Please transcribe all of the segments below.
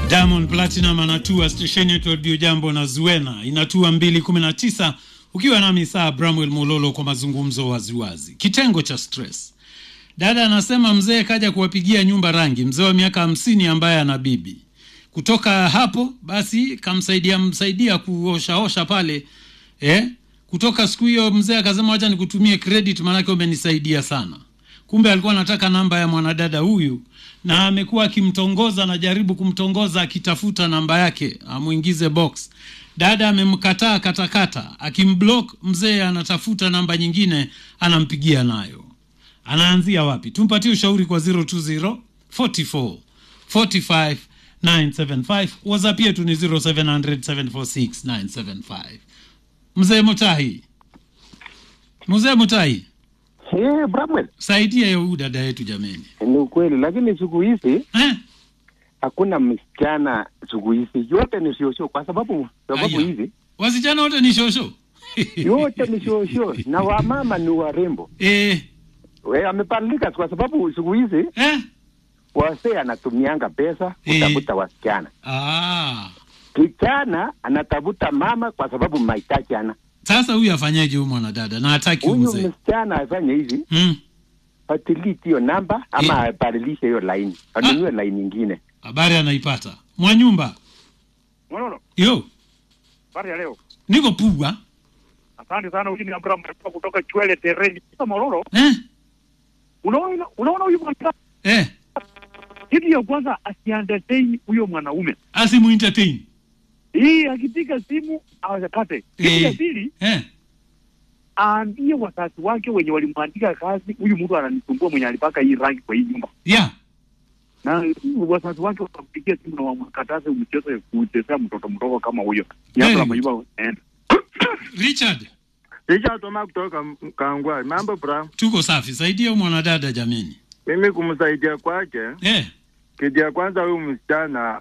Diamond Platinum anatua stesheni yetu Radio Jambo na Zuena inatua 219 ukiwa nami saa Bramwell Mololo kwa mazungumzo waziwazi. Kitengo cha stress. Dada anasema mzee kaja kuwapigia nyumba rangi, mzee wa miaka hamsini ambaye ana bibi. Kutoka hapo basi kamsaidia msaidia kuoshaosha pale eh? Kutoka siku hiyo mzee akasema wacha nikutumie credit, maanake umenisaidia sana. Kumbe alikuwa anataka namba ya mwanadada huyu, na amekuwa akimtongoza, anajaribu kumtongoza akitafuta namba yake amwingize box. Dada amemkataa katakata, akimblock mzee anatafuta namba nyingine, anampigia nayo. Anaanzia wapi? Tumpatie ushauri kwa 020 44 45 975. WhatsApp yetu ni 0700 746 975. Mzee Mutahi, mzee Mutahi, Eh, Bramwell, saidia huyu dada yetu jameni. ni ukweli, lakini siku hizi Eh? hakuna msichana siku hizi, yote ni shosho, kwa sababu sababu Aya. hizi Wasichana wote ni shosho. yote ni shosho na wamama ni warembo. Eh, We, amebadilika kwa sababu siku hizi eh? wasee anatumianga pesa Eh. kutafuta wasichana, Ah. kijana anatafuta mama kwa sababu mahitaji ana. Sasa huyu afanyeje huyu mwanadada na hataki huyu Huyu mzee? msichana afanye hivi, Mm. atiliti hiyo namba ama Eh. abadilishe hiyo laini, anunue laini nyingine. Habari anaipata. Mwanyumba. Mololo, Yo, habari ya leo. niko pugwa. Asante sana huyu ni Abraham Mrepa kutoka Chwele Tereni. Sasa Mololo, Eh? unaona unaona huyu bwana Eh, kitu ya kwanza asientertain huyo mwanaume. asimu entertain. Hii akipiga simu awakate. Kitu Eh. ya pili Eh? aambie wazazi wake wenye walimwandika kazi, huyu mtu ananisumbua mwenye alipaka hii rangi kwa hii nyumba. Yeah. Na wazazi wake wakampigia simu na wamkataze mchezo kuchezea mtoto mdogo kama huyo. Nyamba Very la good. mayumba enda. Richard, Richard Toma kutoka Kangwa. Mambo bra, tuko safi. Saidia huyu mwanadada jameni. mimi kumsaidia kwake, Eh? kitu ya kwanza huyu msichana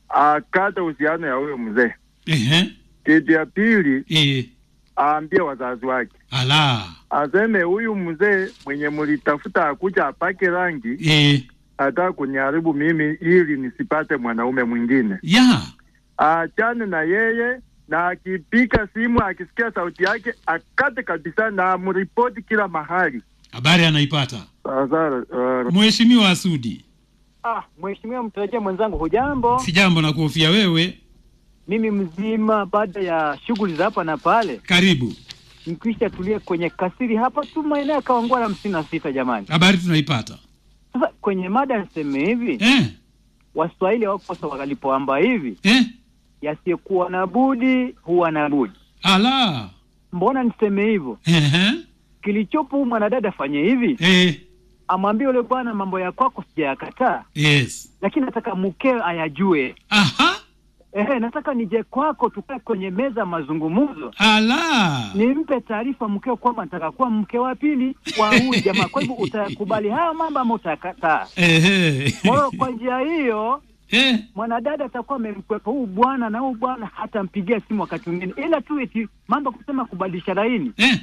akate uhusiano ya huyo mzee. Eh? Kitu ya pili Eh. aambie wazazi wake, Ala. aseme huyu mzee mwenye mlitafuta akuja apake rangi, Eh. hata kuniharibu mimi ili nisipate mwanaume mwingine. Yeah. Achane na yeye na akipika simu akisikia sauti yake akate kabisa na amripoti kila mahali. Habari anaipata. Sasa uh, Mheshimiwa Asudi. Ah, mheshimiwa mtarajia mwenzangu, hujambo? Sijambo na kuhofia wewe. Mimi mzima, baada ya shughuli za hapa na pale, Karibu. nikisha tulia kwenye kasiri hapa tu maeneo ya Kawangwala hamsini na sita. Jamani, Habari tunaipata. sasa kwenye mada niseme hivi, Eh? Waswahili hawakosa walipoamba hivi, Eh? yasiyekuwa na budi huwa na budi. Ala. Mbona niseme hivyo? Eh? Kilichopo huyu mwanadada afanye hivi, Eh. amwambie yule bwana, mambo ya kwako sijayakataa, Yes. lakini nataka mkeo ayajue. Aha. Ehe, nataka nije kwako, tukae kwenye meza ya mazungumzo Ala. nimpe taarifa mkeo kwamba nataka kuwa mke wa pili wa huyu jamaa. Kwa hivyo utakubali haya mambo ama utakataa? Ehe. Kwa hiyo kwa njia hiyo Eh. mwanadada atakuwa amemkwepa huyu bwana na huyu bwana hatampigia simu wakati mwingine, ila tu eti mambo ya kusema kubadilisha laini Eh.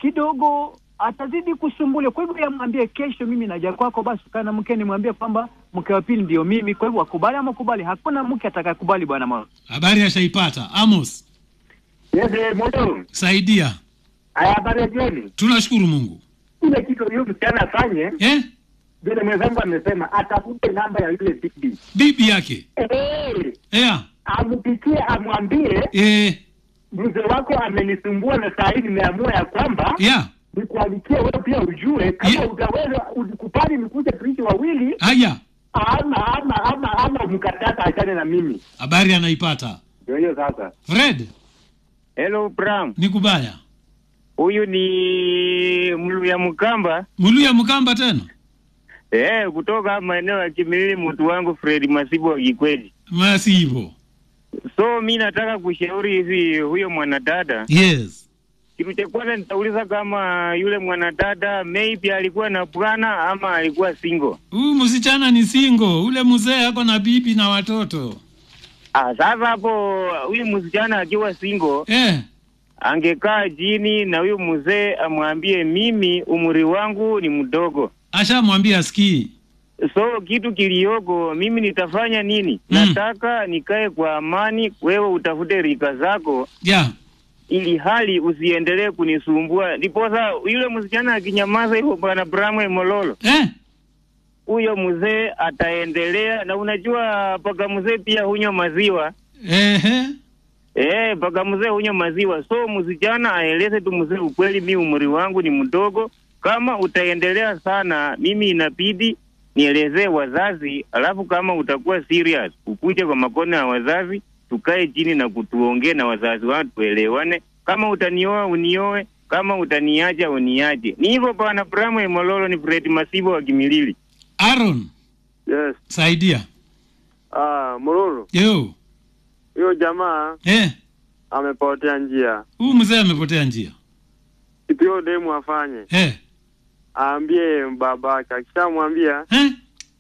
kidogo atazidi kusumbulia. Kwa hivyo yamwambie, kesho mimi naja kwako, basi ukaa na mke, nimwambie kwamba mke wa pili ndio mimi. Kwa hivyo akubali ama kubali, hakuna mke atakayekubali bwana Moro. Habari ashaipata. Amos, Yes, eh, Mololo. saidia. Haya, habari ya jioni. Tunashukuru Mungu. Ile kitu huyo msichana afanye Eh? vile mwenzangu amesema, atafute namba ya yule bibi Bibi yake. eh, Yeah. ampikie, amwambie Eh. mzee wako amenisumbua na saa hii nimeamua ya kwamba Yeah. nikuandikie wewe pia ujue kama Yeah. utaweza ukubali nikuje tuishi wawili Haya. ama ama ama ama mkataka achane na mimi. Habari anaipata. Ndio hiyo sasa. Fred, Hello Bram, ni kubaya. huyu ni Mluya Mkamba Muluya Mkamba tena. eh, kutoka maeneo ya Kimilili, mtu wangu Fred Masibo wa Kikweli. Masi hivyo. So mi nataka kushauri hivi, huyo mwanadada, Yes. kitu cha kwanza nitauliza kama yule mwanadada maybe alikuwa na bwana ama alikuwa single. Huyu msichana ni single, ule mzee ako na bibi na watoto. Ah, sasa hapo huyu msichana akiwa single Eh. angekaa chini na huyu mzee amwambie, mimi umri wangu ni mdogo Ashamwambia sikii. So kitu kiliyoko, mimi nitafanya nini? Mm. Nataka nikae kwa amani, wewe utafute rika zako yeah. ili hali usiendelee kunisumbua. Ndiposa yule msichana akinyamaza hivyo, bwana Bramwe Mololo, eh? huyo mzee ataendelea. Na unajua paka mzee pia hunywa maziwa Ehe. eh, paka mzee hunywa maziwa. So msichana aeleze tu mzee ukweli, mi umri wangu ni mdogo. Kama utaendelea sana, mimi inabidi nielezee wazazi, alafu kama utakuwa serious, ukuje kwa makono ya wazazi, tukae chini na kutuongee na wazazi wangu, tuelewane. Kama utanioa unioe, kama utaniacha uniache. Ni hivyo bwana. Bramwe Mololo ni Fred Masibo wa Kimilili. Aaron, Yes. saidia. Ah, Mururu, Yo. huyo jamaa Eh, amepotea njia. huyu mzee amepotea njia. Kitu hiyo demu afanye, Eh. aambie babake. Akishamwambia Eh?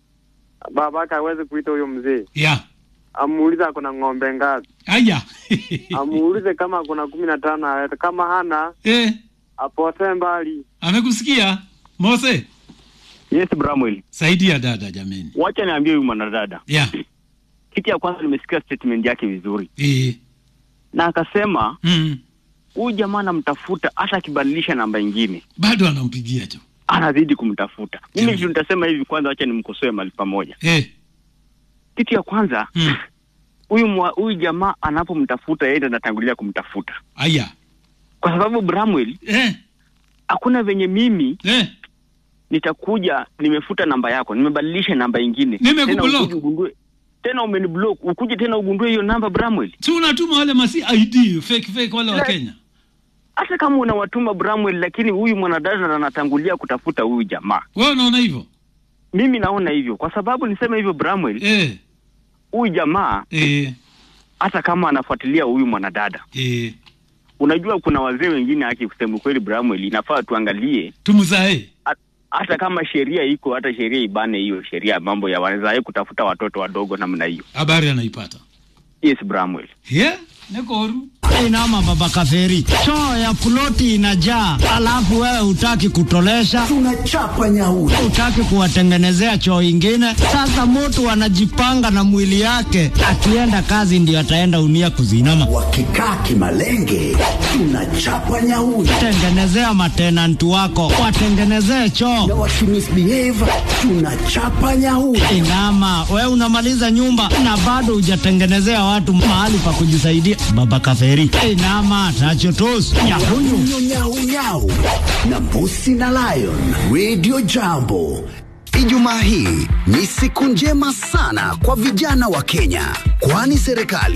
babake aweze kuita huyo mzee, Yeah. amuulize ako na ng'ombe ngapi, Aya. amuulize kama kuna kumi na tano alete, kama hana eh, apotee mbali. amekusikia Mose? Yes, Bramwell. Saidia dada jameni. Wacha niambie huyu mwanadada. Yeah. Kitu ya kwanza nimesikia statement yake vizuri. Eh. Na akasema Mm. huyu jamaa anamtafuta hata akibadilisha namba ingine. Bado anampigia jo. Anazidi kumtafuta. Mimi Mm. kitu nitasema hivi kwanza wacha nimkosoe mahali pamoja. Eh. Kitu ya kwanza Mm. huyu mwa- huyu jamaa anapomtafuta yeye ndo anatangulia kumtafuta. Aya. Kwa sababu Bramwell Eh. hakuna venye mimi Eh. nitakuja nimefuta namba yako, nimebadilisha namba ingine. Nimekublock. Tena ukuje ugundue tena umeniblock, ukuje tena ugundue hiyo namba Bramwell. Si unatuma wale masi ID fake fake wale wa La- Kenya. hata kama unawatuma Bramwell, lakini huyu mwanadada anatangulia kutafuta huyu jamaa. Wewe unaona hivyo? Mimi naona hivyo, kwa sababu niseme hivyo Bramwell, Eh. huyu jamaa Eh. hata kama anafuatilia huyu mwanadada, Eh. unajua kuna wazee wengine, haki kusema kweli Bramwell, inafaa tuangalie Tumzae. hat- hata kama sheria iko, hata sheria ibane hiyo sheria ya mambo ya wazae kutafuta watoto wadogo namna hiyo. Habari anaipata. Yes Bramwell. Yeah. Nekoru. Inama baba kaferi, choo ya ploti inajaa, alafu wewe hutaki kutolesha, tunachapa nyauri hutaki kuwatengenezea choo ingine. Sasa mtu anajipanga na mwili yake, akienda kazi ndio ataenda unia kuzinama. wakikaa kimalenge tunachapa nyauri Tengenezea matenanti wako, watengenezee na choo. wakimisbehave tunachapa nyauri Inama, we unamaliza nyumba na bado hujatengenezea watu mahali pa kujisaidia. Baba kaferi, inama tachotos nyahuyu nyau nyau nyau na mbusi na lion radio jambo Ijumaa hii ni siku njema sana kwa vijana wa Kenya, kwani serikali